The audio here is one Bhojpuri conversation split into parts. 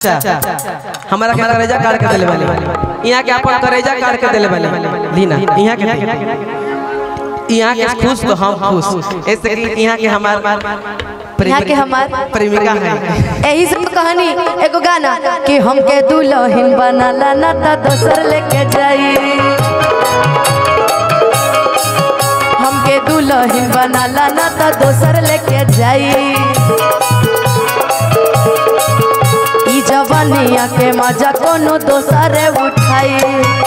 चाचा हमारा के करेजा काट के देले वाले यहाँ के अपन करेजा काट के देले वाले लीना यहाँ के यहाँ के खुश तो हम खुश ऐसे कि यहाँ के हमार यहाँ के हमार प्रेमिका है यही सब कहानी एगो गाना कि हमके दुल्हन बनाला ना त दोसर लेके जाई हमके दुल्हन बनाला ना त दोसर लेके जाई ई जवानिया के मजा कोनो दोसरे उठाई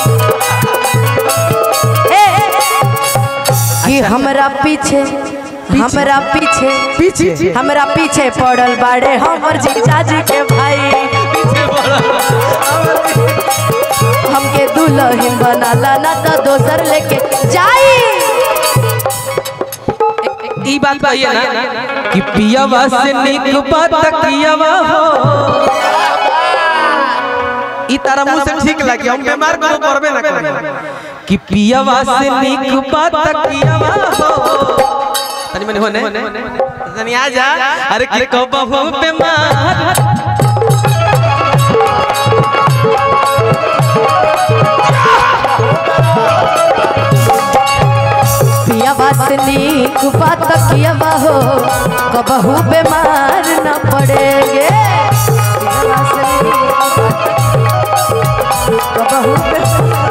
ए, कि हमरा पीछे हमरा पीछे पीछे हमरा पीछे पड़ल बाड़े हमर जीजाजी के भाई हमके दुल्हन बनाला ना तो दोसर लेके जाई ई बात तो ये ना कि पियावा से निक बात कियावा हो ई तारा मुंह से ठीक लगी हम बीमार को करबे ना करे कि पियावा से निक बात कियावा हो तनी मनी होने तनी आ जा अरे कि कबहू बीमार पिया बात नीक बात कियावा हो कबहू बीमार न पड़ेगे पियवा से नीक बात कबहू बीमार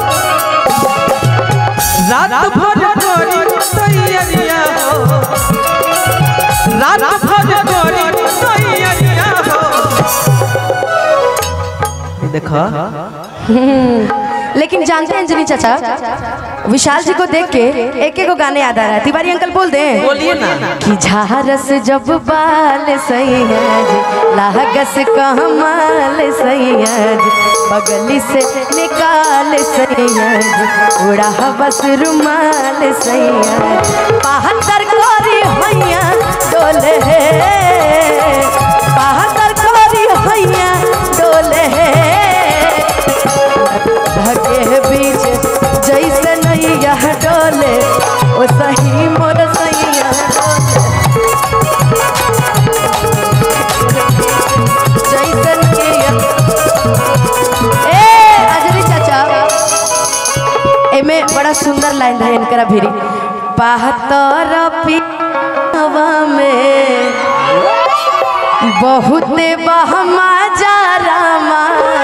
रात भर करी तैयारिया हो रात भर करी तैयारिया हो देखा लेकिन जानते हैं अंजलि चाचा विशाल जी को देख के एक एक गाने याद आ रहा है तिवारी अंकल बोल दे बोलिए ना कि झारस जब बाल सैयद लागस कमाल सैयद बगली से निकाल सैयद उड़ा बस रुमाल सैयद बहत्तर कोरी हैया डोले है बहत्तर कोरी हैया डोले है धके बीच जैसे नैया डोले ओ सही मोर सैया डोले। जैसे नैया ए अजरी चाचा एमे बड़ा सुंदर लाइन है इनकरा भिरी बहत्तर पियावा में बहुत बहमा जा रामा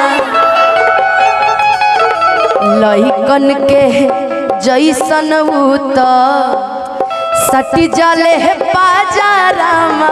लइकन के जैसन उत सटी जले है बाजारामा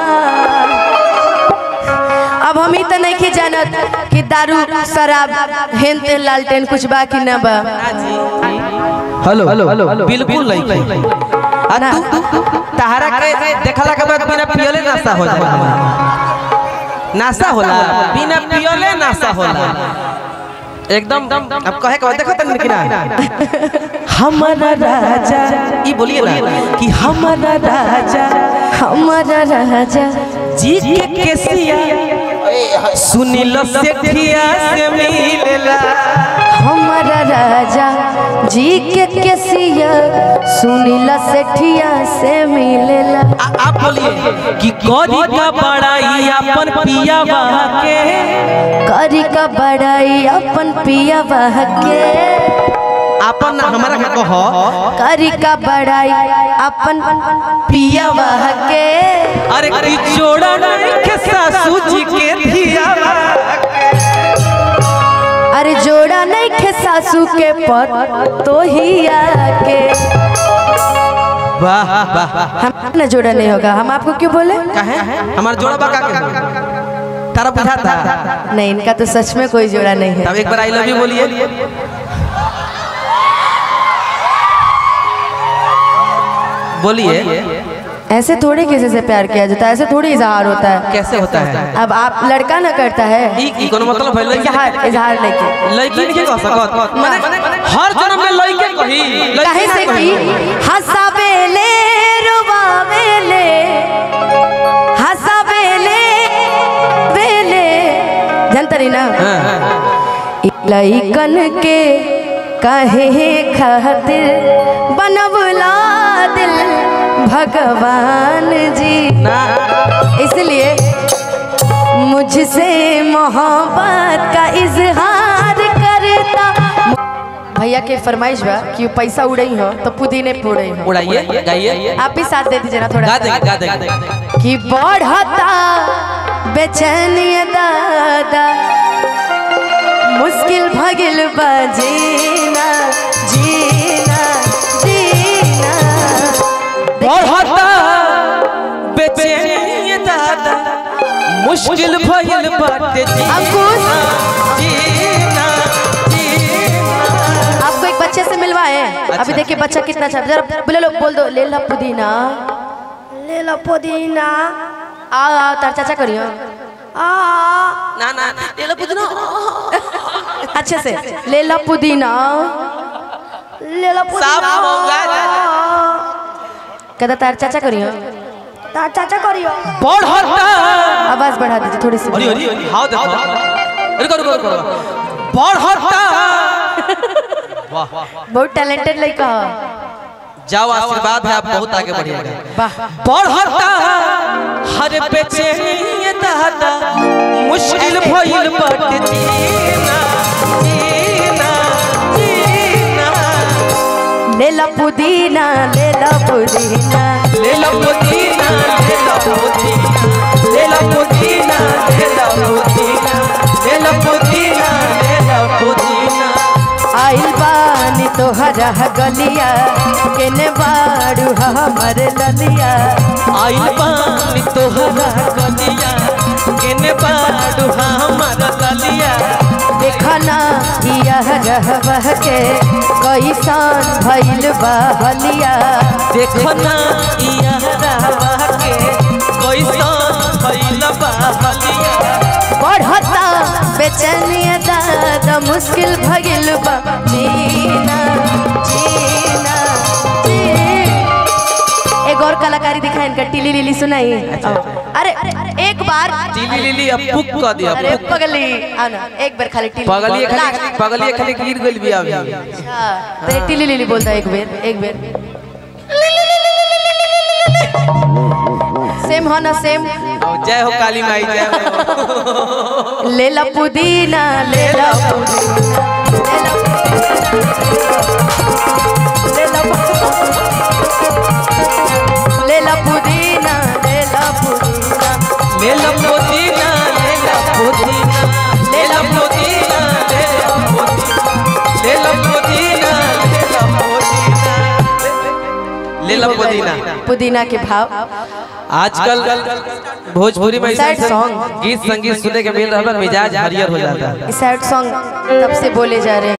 अब हम ही तो नहीं के जानत कि दारू शराब हेन तेल लालटेन कुछ बा कि ना बा हेलो हेलो बिल्कुल नहीं आ तू तहरा के देखला के बाद बिना पियले नाश्ता हो जाला नाश्ता होला बिना पियले नाश्ता होला एकदम अब कहे के बाद देखो तनी कि ना हमारा राजा ई बोलिए ना कि हमारा राजा हमारा राजा जी के केसिया सुनील सेठिया से मिलेला हमारा राजा जी के केसिया सुनीला सेठिया से मिलेला आ- आप बोलिए कि करी का बड़ाई अपन पिया के करी का बड़ाई अपन पिया के अपन हमारा के कह करी का बड़ाई अपन पिया के अरे की जोड़ा नहीं के सासू जी के धिया अरे जोड़ा नहीं खे सासू के पर तो ही आके वाह वाह हम ना जोड़ा नहीं होगा हम आपको क्यों बोले कहे हमारा जोड़ा बका के तारा बुझा था नहीं इनका तो सच में कोई जोड़ा नहीं है तब एक बार आई लव यू बोलिए बोलिए ऐसे थोड़ी किसी से प्यार किया जाता है ऐसे थोड़ी इजहार होता है कैसे होता है अब आप लड़का ना करता है ई ई कोनो मतलब है लड़की इजहार इजहार लेके लड़की नहीं कह सकत माने हर जन्म में लड़के कही कहे से ना कि हंसावेले रुबावेले हंसावेले वेले जानता रही ना हाँ, हाँ। इ लइकन के कहे खातिर बनवला दिल भगवान जी ना इसलिए मुझसे मोहब्बत का इजहार करता भैया के फरमाइश बा कि पैसा उड़ई हो तो पुदीने फोड़ई हो उड़ाइए गाइए आप भी साथ दे दीजिए ना थोड़ा गा सा। देंगे गा देंगे कि बढ़ता बेचैनी दादा मुश्किल भगिल बा जीना जीना जीना बढ़ता बेचैनी दादा मुश्किल भइल बाटे अंकुश। जीना जीना आपको एक बच्चे से मिलवाए अभी देखिए बच्चा कितना अच्छा जरा बोले लो बोल दो ले ला पुदीना ले लो पुदीना आ आ तार चाचा करियो आ ना ना ले लो पुदीना अच्छे से ले ला पुदीना ले लो साफ होगा कहता तार चाचा करियो ता चाचा करियो बढ़ता आवाज बढ़ा दीजिए थोड़ी सी अरे अरे अरे हाउ देखो रुको रुको रुको बढ़ता वाह बहुत टैलेंटेड लड़का है जाओ आशीर्वाद है आप बहुत आगे बढ़िएगा वाह बढ़ता हर बेचैनी दादा मुश्किल भइल बाटे जीना जीना जीना ले ला पुदीना ले ला पुदीना ले लो पुदीना ले लो पुदीना ले लो पुदीना ले लो पुदीना ले लो पुदीना ले लो पुदीना आइल बानी तोहरा गलिया केने बाड़ू हमर ललिया आइल पानी तोहरा गलिया केने बाडू हमर ललिया देखना यह रहबह के कैसन भइल बहलिया देखो ना इया रहवा के कैसन भइल बा हलिया बढ़ता बेचैनिया दादा मुश्किल भगिल बा जीना जीना जी एक और कलाकारी दिखाए इनका टिली लिली सुनाई अरे एक बार टीली लीली अब पुक कर दिया अरे पुक पगली आना एक बार खाली टिली पगलिए खाली लास्ट। पगलिए खाली गिर गइल बिया अभी अच्छा तो ये टिली लिली बोलता है एक बेर एक बेर सेम हो ना सेम जय हो काली माई जय हो ले ला पुदीना ले ला पुदीना ले ला ले ला पुदीना ले ला पुदीना ले लो पुदीना ले लो पुदीना ले लो पुदीना ले लो पुदीना ले लो पुदीना ले लो पुदीना ले लो पुदीना पुदीना के भाव आजकल भोजपुरी में Sad ऐसे song। गीत संगीत सुने के मिल रहा है मिजाज हरियर हो जाता है सैड सॉन्ग तब से बोले जा रहे हैं